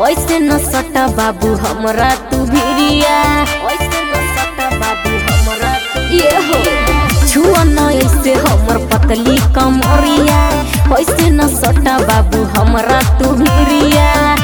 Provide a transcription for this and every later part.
ऐसे न सटा बाबू हमरा तू भिरिया ऐसे न सटा बाबू हमरा तू ये हो छुआ न ऐसे हमर पतली कमरिया ऐसे न सटा बाबू हमरा तू भिरिया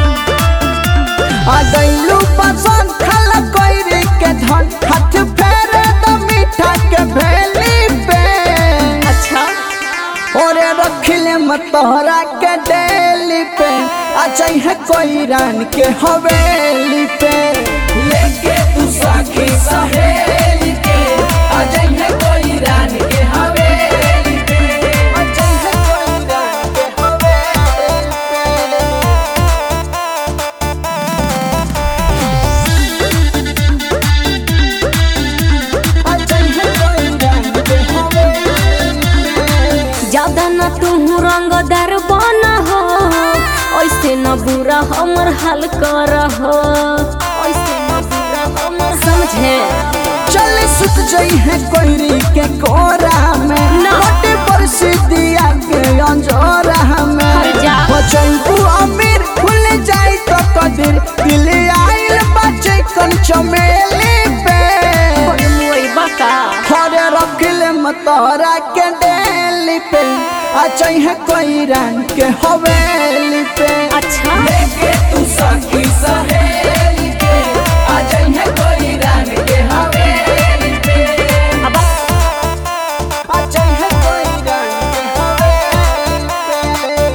आ गइलू पसंद खाला कोइरी के धन हाथ फेरे द मीठा के भेली पे अच्छा ओरे रखले मतोहरा के डेली पे अच्छा है कोई रान के हवेली पे लेके तू साखी सहेली के अच्छा है कोई रान के हवेली पे अच्छा है कोई रान के हवेली पे अच्छा है कोई रान के हवेली पे ज्यादा न तू रंगदार बना हो ऐसे न बुरा हमर हाल कर हो ऐसे न बुरा हमर समझे चल सुत जई है कोयरी के कोरा में ना। मोटे पर सिद्धिया के अंजोरा में हर जा। बचन तू अमीर खुल जाई तो कदिर दिल आइल बचे कन चमेली पे मुई बका हरे रखले मतोरा के डेली पे अच्छा है कोई रंग के हवेली पे अच्छा लेके तू सखी सहेली के अच्छा है कोई रंग के हवेली पे अब अच्छा है कोई रंग के हवेली पे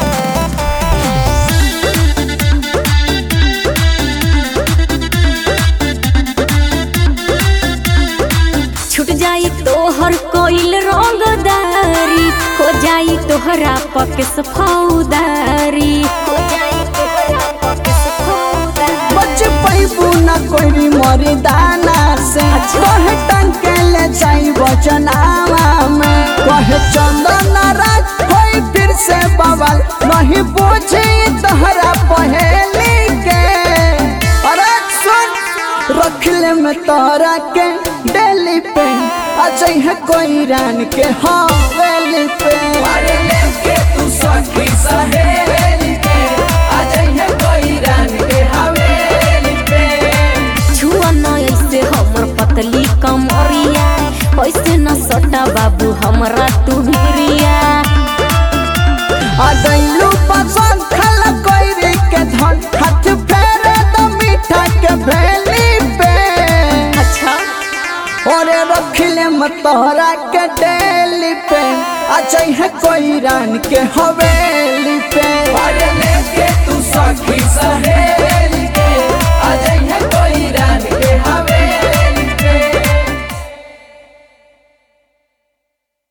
छूट जाई तोहर कोइल रंगदारी हो जाई तोहरा पकेस फौदारी हो जाई तोहरा पकेस फौदारी बच पैबू न कोई मरी दाना से अच्छा। कहे टंके ले जाई बचनावा में कहे चंदन राज होई फिर से बवाल नहीं पूछी तोहरा पहेली के अरे सुन रखले में तोरा के डेली पे अच्छा है कोई रान के हवेली पे अरे लेके तू सखी सहेली के अच्छा है कोई रान के हवेली पे छुआ न ऐसे हमर पतली कमरिया ऐसे न सटा बाबू हमरा तू भिरिया आ गइलू पसंद खाला कोइरी के धन हाथ फेरे द मीठा के भेली पे अच्छा ओरे रखले मतोहरा के डेली पे अच्छा है कोई रान के हवेली पे अरे लेके तू सखी